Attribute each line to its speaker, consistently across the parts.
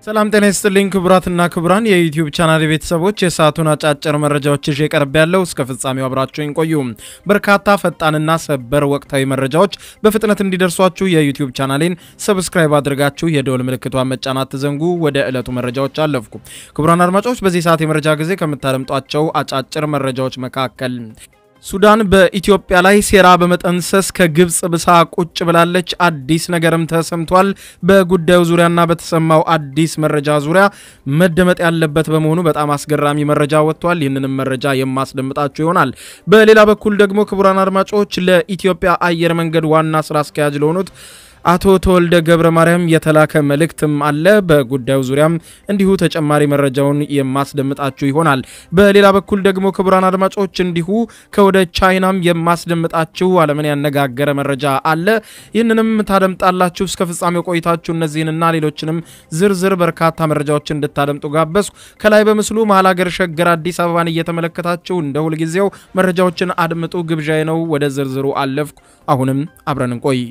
Speaker 1: ሰላም ጤና ይስጥልኝ ክቡራትና ክቡራን የዩቲዩብ ቻናል ቤተሰቦች የሰዓቱን አጫጭር መረጃዎች ይዤ ቀርብ ያለው እስከ ፍጻሜው አብራችሁኝ ቆዩ። በርካታ ፈጣንና ሰበር ወቅታዊ መረጃዎች በፍጥነት እንዲደርሷችሁ የዩቲዩብ ቻናሌን ሰብስክራይብ አድርጋችሁ የደወል ምልክቷን መጫናት ትዘንጉ። ወደ ዕለቱ መረጃዎች አለፍኩ። ክቡራን አድማጮች በዚህ ሰዓት የመረጃ ጊዜ ከምታደምጧቸው አጫጭር መረጃዎች መካከል ሱዳን በኢትዮጵያ ላይ ሴራ በመጠንሰስ ከግብፅ ብሳ ቁጭ ብላለች። አዲስ ነገርም ተሰምቷል። በጉዳዩ ዙሪያና በተሰማው አዲስ መረጃ ዙሪያ መደመጥ ያለበት በመሆኑ በጣም አስገራሚ መረጃ ወጥቷል። ይህንንም መረጃ የማስደምጣችሁ ይሆናል። በሌላ በኩል ደግሞ ክቡራን አድማጮች ለኢትዮጵያ አየር መንገድ ዋና ስራ አስኪያጅ ለሆኑት አቶ ተወልደ ገብረ ማርያም የተላከ መልእክትም አለ። በጉዳዩ ዙሪያም እንዲሁ ተጨማሪ መረጃውን የማስደምጣችሁ ይሆናል። በሌላ በኩል ደግሞ ክቡራን አድማጮች እንዲሁ ከወደ ቻይናም የማስደምጣችሁ ዓለምን ያነጋገረ መረጃ አለ። ይህንንም ታደምጣላችሁ። እስከ ፍጻሜው ቆይታችሁ እነዚህንና ሌሎችንም ዝርዝር በርካታ መረጃዎችን እንድታደምጡ ጋበዝኩ። ከላይ በምስሉ መሀል ሀገር ሸገር አዲስ አበባን እየተመለከታችሁ እንደ ሁልጊዜው መረጃዎችን አድምጡ ግብዣዬ ነው። ወደ ዝርዝሩ አለፍኩ። አሁንም አብረን እንቆይ።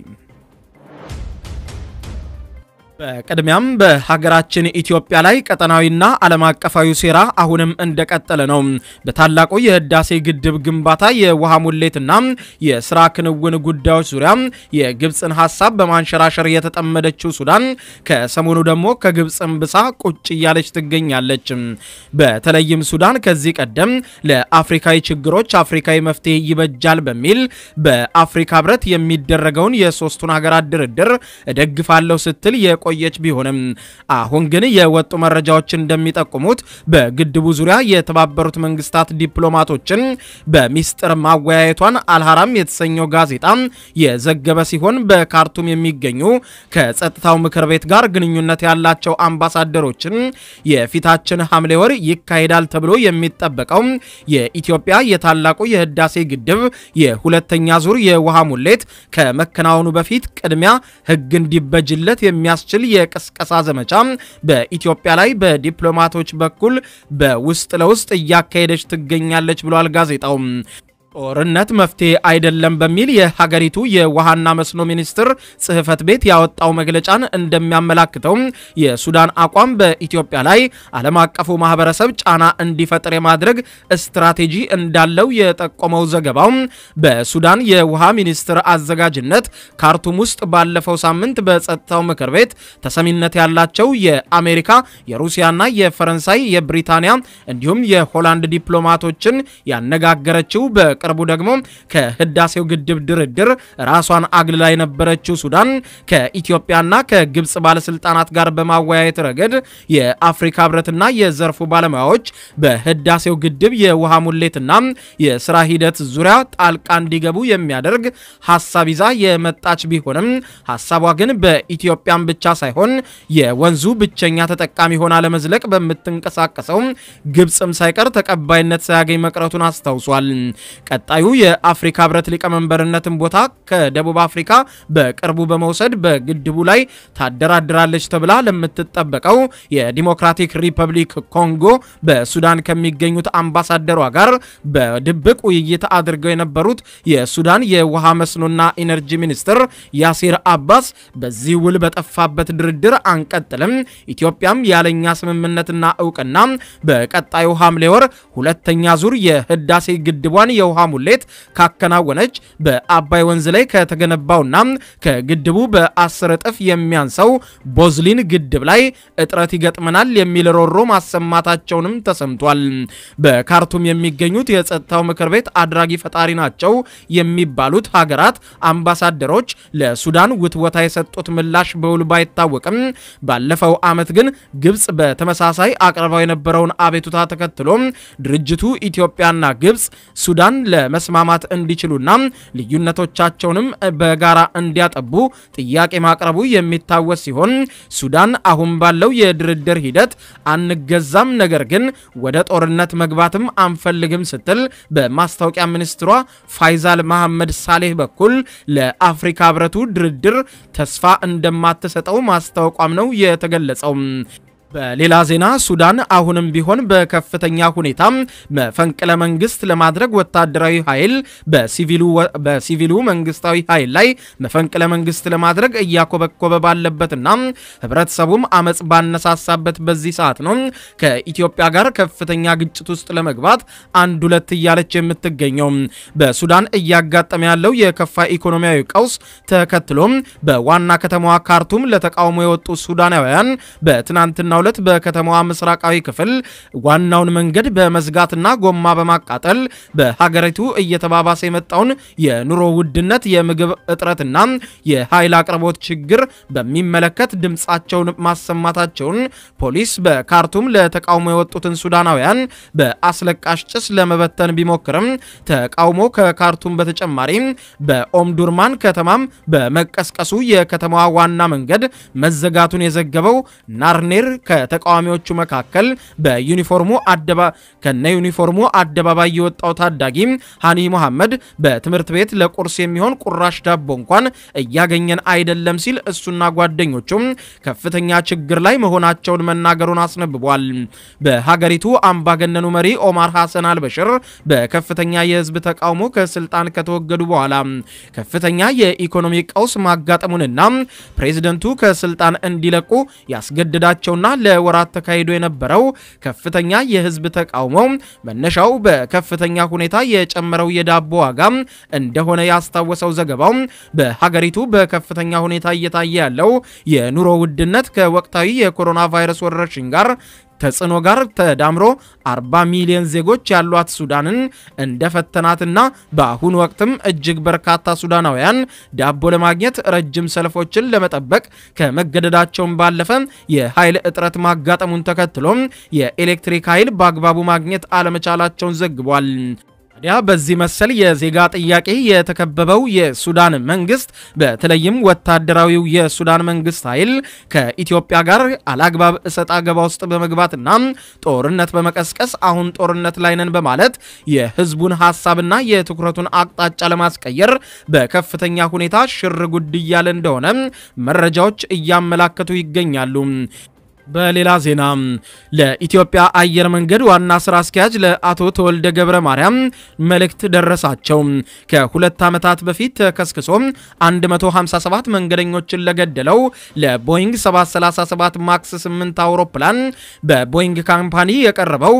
Speaker 1: በቅድሚያም በሀገራችን ኢትዮጵያ ላይ ቀጠናዊና ዓለም አቀፋዊ ሴራ አሁንም እንደቀጠለ ነው። በታላቁ የህዳሴ ግድብ ግንባታ የውሃ ሙሌትና የስራ ክንውን ጉዳዮች ዙሪያ የግብፅን ሀሳብ በማንሸራሸር የተጠመደችው ሱዳን ከሰሞኑ ደግሞ ከግብፅን ብሳ ቁጭ እያለች ትገኛለች። በተለይም ሱዳን ከዚህ ቀደም ለአፍሪካዊ ችግሮች አፍሪካዊ መፍትሄ ይበጃል በሚል በአፍሪካ ህብረት የሚደረገውን የሶስቱን ሀገራት ድርድር እደግፋለሁ ስትል የቆ የቆየች ቢሆንም አሁን ግን የወጡ መረጃዎች እንደሚጠቁሙት በግድቡ ዙሪያ የተባበሩት መንግስታት ዲፕሎማቶችን በሚስጥር ማወያየቷን አልሐራም የተሰኘው ጋዜጣ የዘገበ ሲሆን በካርቱም የሚገኙ ከጸጥታው ምክር ቤት ጋር ግንኙነት ያላቸው አምባሳደሮችን የፊታችን ሐምሌ ወር ይካሄዳል ተብሎ የሚጠበቀው የኢትዮጵያ የታላቁ የህዳሴ ግድብ የሁለተኛ ዙር የውሃ ሙሌት ከመከናወኑ በፊት ቅድሚያ ህግ እንዲበጅለት የሚያስችል የቅስቀሳ ዘመቻ በኢትዮጵያ ላይ በዲፕሎማቶች በኩል በውስጥ ለውስጥ እያካሄደች ትገኛለች ብሏል ጋዜጣው። ጦርነት መፍትሄ አይደለም በሚል የሀገሪቱ የውሃና መስኖ ሚኒስቴር ጽህፈት ቤት ያወጣው መግለጫን እንደሚያመላክተው የሱዳን አቋም በኢትዮጵያ ላይ ዓለም አቀፉ ማህበረሰብ ጫና እንዲፈጥር የማድረግ ስትራቴጂ እንዳለው የጠቆመው ዘገባው በሱዳን የውሃ ሚኒስቴር አዘጋጅነት ካርቱም ውስጥ ባለፈው ሳምንት በጸጥታው ምክር ቤት ተሰሚነት ያላቸው የአሜሪካ፣ የሩሲያና የፈረንሳይ፣ የብሪታንያ እንዲሁም የሆላንድ ዲፕሎማቶችን ያነጋገረችው በ ቅርቡ ደግሞ ከህዳሴው ግድብ ድርድር ራሷን አግልላ የነበረችው ሱዳን ከኢትዮጵያና ከግብፅ ባለስልጣናት ጋር በማወያየት ረገድ የአፍሪካ ህብረትና የዘርፉ ባለሙያዎች በህዳሴው ግድብ የውሃ ሙሌትና የስራ ሂደት ዙሪያ ጣልቃ እንዲገቡ የሚያደርግ ሀሳብ ይዛ የመጣች ቢሆንም ሀሳቧ ግን በኢትዮጵያን ብቻ ሳይሆን የወንዙ ብቸኛ ተጠቃሚ ሆና ለመዝለቅ በምትንቀሳቀሰው ግብፅም ሳይቀር ተቀባይነት ሳያገኝ መቅረቱን አስታውሷል። ቀጣዩ የአፍሪካ ህብረት ሊቀመንበርነትን ቦታ ከደቡብ አፍሪካ በቅርቡ በመውሰድ በግድቡ ላይ ታደራድራለች ተብላ ለምትጠበቀው የዲሞክራቲክ ሪፐብሊክ ኮንጎ በሱዳን ከሚገኙት አምባሳደሯ ጋር በድብቅ ውይይት አድርገው የነበሩት የሱዳን የውሃ መስኖና ኢነርጂ ሚኒስትር ያሲር አባስ በዚህ ውል በጠፋበት ድርድር አንቀጥልም፣ ኢትዮጵያም ያለኛ ስምምነትና እውቅና በቀጣዩ ሐምሌ ወር ሁለተኛ ዙር የህዳሴ ግድቧን የውሃ ሙሌት ካከናወነች በአባይ ወንዝ ላይ ከተገነባውና ከግድቡ በአስር እጥፍ የሚያንሰው ቦዝሊን ግድብ ላይ እጥረት ይገጥመናል የሚል ሮሮ ማሰማታቸውንም ተሰምቷል። በካርቱም የሚገኙት የጸጥታው ምክር ቤት አድራጊ ፈጣሪ ናቸው የሚባሉት ሀገራት አምባሳደሮች ለሱዳን ውትወታ የሰጡት ምላሽ በውል ባይታወቅም ባለፈው ዓመት ግን ግብፅ በተመሳሳይ አቅርባው የነበረውን አቤቱታ ተከትሎ ድርጅቱ ኢትዮጵያና ግብፅ ሱዳን ለመስማማት እንዲችሉና ልዩነቶቻቸውንም በጋራ እንዲያጠቡ ጥያቄ ማቅረቡ የሚታወስ ሲሆን ሱዳን አሁን ባለው የድርድር ሂደት አንገዛም፣ ነገር ግን ወደ ጦርነት መግባትም አንፈልግም ስትል በማስታወቂያ ሚኒስትሯ ፋይዛል መሐመድ ሳሌህ በኩል ለአፍሪካ ህብረቱ ድርድር ተስፋ እንደማትሰጠው ማስታወቋም ነው የተገለጸው። በሌላ ዜና ሱዳን አሁንም ቢሆን በከፍተኛ ሁኔታ መፈንቅለ መንግስት ለማድረግ ወታደራዊ ኃይል በሲቪሉ መንግስታዊ ኃይል ላይ መፈንቅለ መንግስት ለማድረግ እያኮበኮበ ባለበትና ህብረተሰቡም አመፅ ባነሳሳበት በዚህ ሰዓት ነው ከኢትዮጵያ ጋር ከፍተኛ ግጭት ውስጥ ለመግባት አንድ ሁለት እያለች የምትገኘው። በሱዳን እያጋጠመ ያለው የከፋ ኢኮኖሚያዊ ቀውስ ተከትሎም በዋና ከተማዋ ካርቱም ለተቃውሞ የወጡ ሱዳናውያን በትናንትና ዕለት በከተማዋ ምስራቃዊ ክፍል ዋናውን መንገድ በመዝጋትና ጎማ በማቃጠል በሀገሪቱ እየተባባሰ የመጣውን የኑሮ ውድነት፣ የምግብ እጥረትና የኃይል አቅርቦት ችግር በሚመለከት ድምፃቸውን ማሰማታቸውን ፖሊስ በካርቱም ለተቃውሞ የወጡትን ሱዳናውያን በአስለቃሽ ጭስ ለመበተን ቢሞክርም ተቃውሞ ከካርቱም በተጨማሪ በኦምዱርማን ከተማም በመቀስቀሱ የከተማዋ ዋና መንገድ መዘጋቱን የዘገበው ናርኔር ከተቃዋሚዎቹ መካከል በዩኒፎርሙ ከነ ዩኒፎርሙ አደባባይ የወጣው ታዳጊ ሃኒ መሐመድ በትምህርት ቤት ለቁርስ የሚሆን ቁራሽ ዳቦ እንኳን እያገኘን አይደለም ሲል እሱና ጓደኞቹም ከፍተኛ ችግር ላይ መሆናቸውን መናገሩን አስነብቧል። በሀገሪቱ አምባገነኑ መሪ ኦማር ሐሰን አልበሽር በከፍተኛ የህዝብ ተቃውሞ ከስልጣን ከተወገዱ በኋላ ከፍተኛ የኢኮኖሚ ቀውስ ማጋጠሙንና ፕሬዝደንቱ ከስልጣን እንዲለቁ ያስገድዳቸውና ለወራት ተካሂዶ የነበረው ከፍተኛ የህዝብ ተቃውሞ መነሻው በከፍተኛ ሁኔታ የጨመረው የዳቦ ዋጋ እንደሆነ ያስታወሰው ዘገባው በሀገሪቱ በከፍተኛ ሁኔታ እየታየ ያለው የኑሮ ውድነት ከወቅታዊ የኮሮና ቫይረስ ወረርሽኝ ጋር ተጽዕኖ ጋር ተዳምሮ 40 ሚሊዮን ዜጎች ያሏት ሱዳንን እንደፈተናትና በአሁኑ ወቅትም እጅግ በርካታ ሱዳናውያን ዳቦ ለማግኘት ረጅም ሰልፎችን ለመጠበቅ ከመገደዳቸውን ባለፈ የኃይል እጥረት ማጋጠሙን ተከትሎም የኤሌክትሪክ ኃይል በአግባቡ ማግኘት አለመቻላቸውን ዘግቧል። ታዲያ በዚህ መሰል የዜጋ ጥያቄ የተከበበው የሱዳን መንግስት በተለይም ወታደራዊው የሱዳን መንግስት ኃይል ከኢትዮጵያ ጋር አላግባብ እሰጥ አገባ ውስጥ በመግባትና ጦርነት በመቀስቀስ አሁን ጦርነት ላይ ነን በማለት የህዝቡን ሀሳብና የትኩረቱን አቅጣጫ ለማስቀየር በከፍተኛ ሁኔታ ሽር ጉድ እያለ እንደሆነ መረጃዎች እያመላከቱ ይገኛሉ። በሌላ ዜና ለኢትዮጵያ አየር መንገድ ዋና ስራ አስኪያጅ ለአቶ ተወልደ ገብረ ማርያም መልእክት ደረሳቸው። ከሁለት ዓመታት በፊት ተከስክሶ 157 መንገደኞችን ለገደለው ለቦይንግ 737 ማክስ 8 አውሮፕላን በቦይንግ ካምፓኒ የቀረበው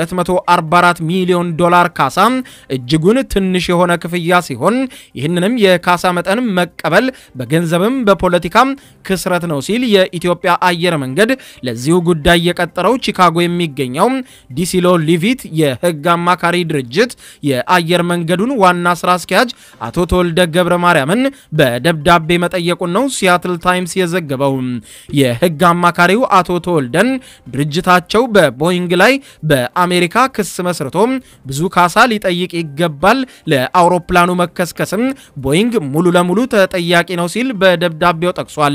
Speaker 1: 244 ሚሊዮን ዶላር ካሳ እጅጉን ትንሽ የሆነ ክፍያ ሲሆን ይህንንም የካሳ መጠን መቀበል በገንዘብም በፖለቲካም ክስረት ነው ሲል የኢትዮጵያ አየር መንገድ ለዚሁ ጉዳይ የቀጠረው ቺካጎ የሚገኘው ዲሲሎ ሊቪት የህግ አማካሪ ድርጅት የአየር መንገዱን ዋና ስራ አስኪያጅ አቶ ተወልደ ገብረ ማርያምን በደብዳቤ መጠየቁን ነው ሲያትል ታይምስ የዘገበው። የህግ አማካሪው አቶ ተወልደን ድርጅታቸው በቦይንግ ላይ በአሜሪካ ክስ መስርቶ ብዙ ካሳ ሊጠይቅ ይገባል፣ ለአውሮፕላኑ መከስከስም ቦይንግ ሙሉ ለሙሉ ተጠያቂ ነው ሲል በደብዳቤው ጠቅሷል።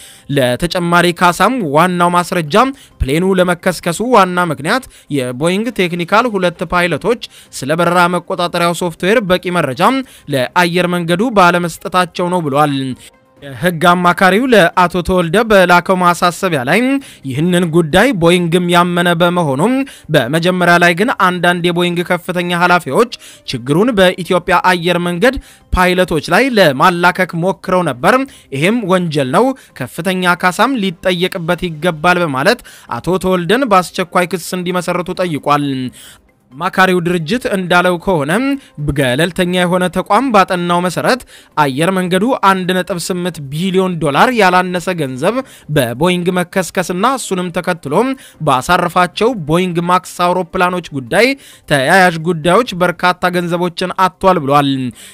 Speaker 1: ለተጨማሪ ካሳም ዋናው ማስረጃ ፕሌኑ ለመከስከሱ ዋና ምክንያት የቦይንግ ቴክኒካል ሁለት ፓይለቶች ስለ በረራ መቆጣጠሪያው ሶፍትዌር በቂ መረጃ ለአየር መንገዱ ባለመስጠታቸው ነው ብሏል። የህግ አማካሪው ለአቶ ተወልደ በላከው ማሳሰቢያ ላይ ይህንን ጉዳይ ቦይንግም ያመነ በመሆኑም በመጀመሪያ ላይ ግን አንዳንድ የቦይንግ ከፍተኛ ኃላፊዎች ችግሩን በኢትዮጵያ አየር መንገድ ፓይለቶች ላይ ለማላከክ ሞክረው ነበር። ይህም ወንጀል ነው፣ ከፍተኛ ካሳም ሊጠየቅበት ይገባል በማለት አቶ ተወልደን በአስቸኳይ ክስ እንዲመሰርቱ ጠይቋል። አማካሪው ድርጅት እንዳለው ከሆነ ገለልተኛ የሆነ ተቋም ባጠናው መሰረት አየር መንገዱ 1.8 ቢሊዮን ዶላር ያላነሰ ገንዘብ በቦይንግ መከስከስና እሱንም ተከትሎ ባሳረፋቸው ቦይንግ ማክስ አውሮፕላኖች ጉዳይ ተያያዥ ጉዳዮች በርካታ ገንዘቦችን አጥቷል ብሏል።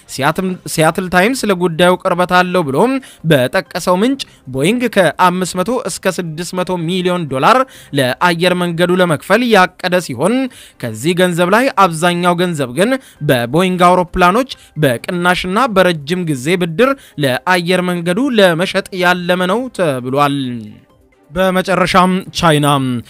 Speaker 1: ሲያትል ታይምስ ለጉዳዩ ቅርበት አለው ብሎ በጠቀሰው ምንጭ ቦይንግ ከ500 እስከ 600 ሚሊዮን ዶላር ለአየር መንገዱ ለመክፈል ያቀደ ሲሆን ከዚህ ገንዘብ ላይ አብዛኛው ገንዘብ ግን በቦይንግ አውሮፕላኖች በቅናሽና በረጅም ጊዜ ብድር ለአየር መንገዱ ለመሸጥ ያለመ ነው ተብሏል። በመጨረሻም ቻይና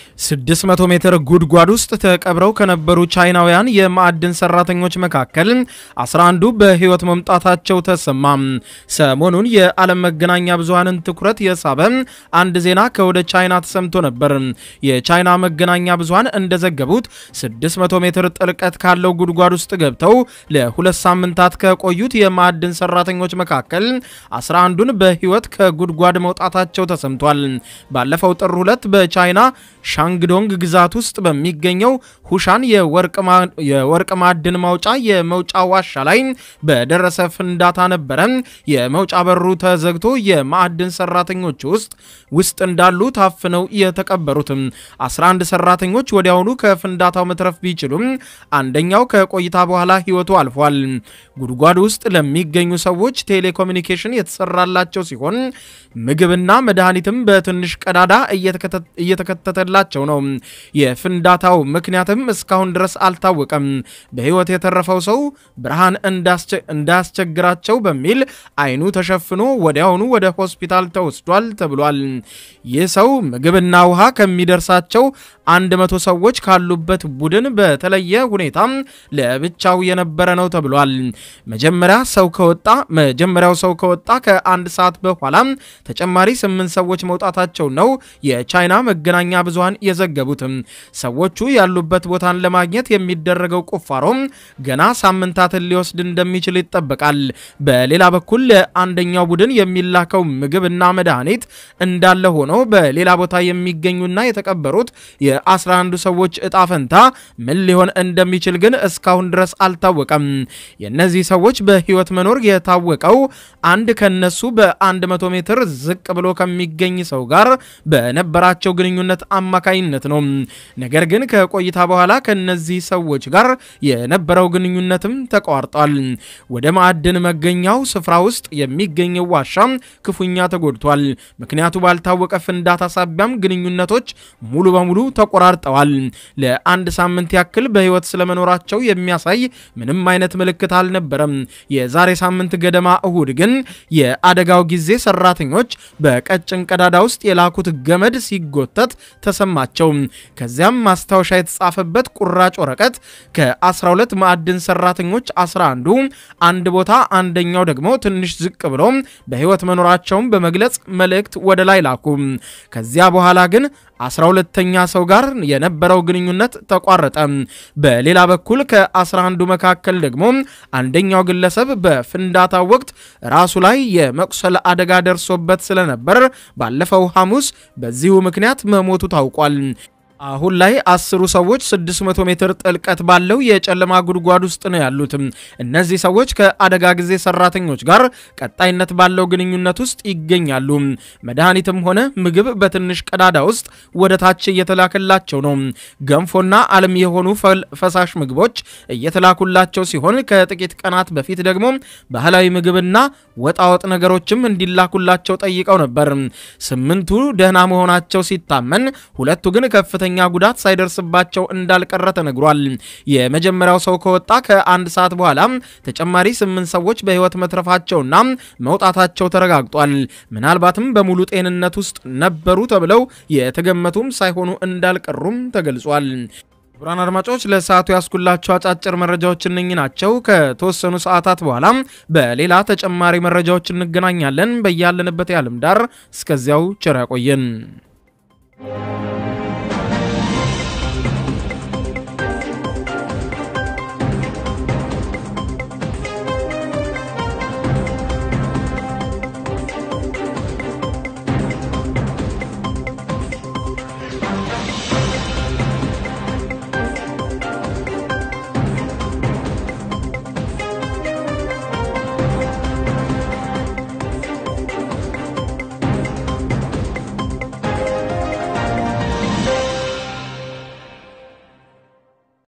Speaker 1: 600 ሜትር ጉድጓድ ውስጥ ተቀብረው ከነበሩ ቻይናውያን የማዕድን ሰራተኞች መካከል 11ዱ በሕይወት መምጣታቸው ተሰማ። ሰሞኑን የዓለም መገናኛ ብዙሃንን ትኩረት የሳበ አንድ ዜና ከወደ ቻይና ተሰምቶ ነበር። የቻይና መገናኛ ብዙሃን እንደዘገቡት 600 ሜትር ጥልቀት ካለው ጉድጓድ ውስጥ ገብተው ለሁለት ሳምንታት ከቆዩት የማዕድን ሰራተኞች መካከል 11ዱን በሕይወት ከጉድጓድ መውጣታቸው ተሰምቷል። ባለፈው ጥር ሁለት በቻይና ሻንግዶንግ ግዛት ውስጥ በሚገኘው ሁሻን የወርቅ ማዕድን ማውጫ የመውጫ ዋሻ ላይ በደረሰ ፍንዳታ ነበረ የመውጫ በሩ ተዘግቶ የማዕድን ሰራተኞች ውስጥ ውስጥ እንዳሉ ታፍነው የተቀበሩትም 11 ሰራተኞች ወዲያውኑ ከፍንዳታው መትረፍ ቢችሉም አንደኛው ከቆይታ በኋላ ሕይወቱ አልፏል። ጉድጓድ ውስጥ ለሚገኙ ሰዎች ቴሌኮሙኒኬሽን የተሰራላቸው ሲሆን ምግብና መድኃኒትም በትንሽ ቀዳዳ እየተከተተላቸው ነው። የፍንዳታው ምክንያትም እስካሁን ድረስ አልታወቀም። በሕይወት የተረፈው ሰው ብርሃን እንዳያስቸግራቸው በሚል አይኑ ተሸፍኖ ወዲያውኑ ወደ ሆስፒታል ተወስዷል ተብሏል። ይህ ሰው ምግብና ውሃ ከሚደርሳቸው አንድ መቶ ሰዎች ካሉበት ቡድን በተለየ ሁኔታ ለብቻው የነበረ ነው ተብሏል። መጀመሪያ ሰው ከወጣ መጀመሪያው ሰው ከወጣ ከአንድ ሰዓት በኋላ ተጨማሪ ስምንት ሰዎች መውጣታቸው ነው የቻይና መገናኛ ብዙሃን የዘገቡትም። ሰዎቹ ያሉበት ቦታን ለማግኘት የሚደረገው ቁፋሮ ገና ሳምንታትን ሊወስድ እንደሚችል ይጠበቃል። በሌላ በኩል ለአንደኛው ቡድን የሚላከው ምግብና መድኃኒት እንዳለ ሆኖ በሌላ ቦታ የሚገኙና የተቀበሩት የአስራ አንዱ ሰዎች እጣ ፈንታ ምን ሊሆን እንደሚችል ግን እስካሁን ድረስ አልታወቀም። የእነዚህ ሰዎች በሕይወት መኖር የታወቀው አንድ ከነሱ በ100 ሜትር ዝቅ ብሎ ከሚገኝ ሰው ጋር በነበራቸው ግንኙነት አማካይነት ነው። ነገር ግን ከቆይታ በኋላ ከነዚህ ሰዎች ጋር የነበረው ግንኙነትም ተቋርጧል። ወደ ማዕድን መገኛው ስፍራ ውስጥ የሚገኘው ዋሻ ክፉኛ ተጎድቷል። ምክንያቱ ባልታወቀ ፍንዳታ ሳቢያም ግንኙነቶች ሙሉ በሙሉ ተቆራርጠዋል። ለአንድ ሳምንት ያክል በሕይወት ስለመኖራቸው የሚያሳይ ምንም አይነት ምልክት አልነበረም። የዛሬ ሳምንት ገደማ እሁድ ግን የአደጋው ጊዜ ሰራተኞች በቀጭን ቀዳዳ ውስጥ የላኩት ገመድ ሲጎተት ተሰማቸው። ከዚያም ማስታወሻ የተጻፈበት ቁራጭ ወረቀት ከ12 ማዕድን ሰራተኞች 11ዱ አንድ ቦታ አንደኛው ደግሞ ትንሽ ዝቅ ብሎ በሕይወት መኖራቸውን በመግለጽ መልእክት ወደ ላይ ላኩ። ከዚያ በኋላ ግን 12ተኛ ሰው ጋር የነበረው ግንኙነት ተቋረጠ። በሌላ በኩል ከ11ዱ መካከል ደግሞ አንደኛው ግለሰብ በፍንዳታው ወቅት ራሱ ላይ የመቁሰል አደጋ ደርሶበት ስለነበር ባለፈው ሐሙስ በዚሁ ምክንያት መሞቱ ታውቋል። አሁን ላይ አስሩ ሰዎች 600 ሜትር ጥልቀት ባለው የጨለማ ጉድጓድ ውስጥ ነው ያሉት። እነዚህ ሰዎች ከአደጋ ጊዜ ሰራተኞች ጋር ቀጣይነት ባለው ግንኙነት ውስጥ ይገኛሉ። መድኃኒትም ሆነ ምግብ በትንሽ ቀዳዳ ውስጥ ወደ ታች እየተላከላቸው ነው። ገንፎና አልሚ የሆኑ ፈሳሽ ምግቦች እየተላኩላቸው ሲሆን ከጥቂት ቀናት በፊት ደግሞ ባህላዊ ምግብና ወጣወጥ ነገሮችም እንዲላኩላቸው ጠይቀው ነበር። ስምንቱ ደህና መሆናቸው ሲታመን፣ ሁለቱ ግን ከፍተኛ ከፍተኛ ጉዳት ሳይደርስባቸው እንዳልቀረ ተነግሯል። የመጀመሪያው ሰው ከወጣ ከአንድ ሰዓት በኋላ ተጨማሪ ስምንት ሰዎች በሕይወት መትረፋቸውና መውጣታቸው ተረጋግጧል። ምናልባትም በሙሉ ጤንነት ውስጥ ነበሩ ተብለው የተገመቱም ሳይሆኑ እንዳልቀሩም ተገልጿል። ክቡራን አድማጮች ለሰዓቱ ያስኩላቸው አጫጭር መረጃዎች እነኚህ ናቸው። ከተወሰኑ ሰዓታት በኋላ በሌላ ተጨማሪ መረጃዎች እንገናኛለን። በያለንበት የዓለም ዳር እስከዚያው ቸር ያቆየን።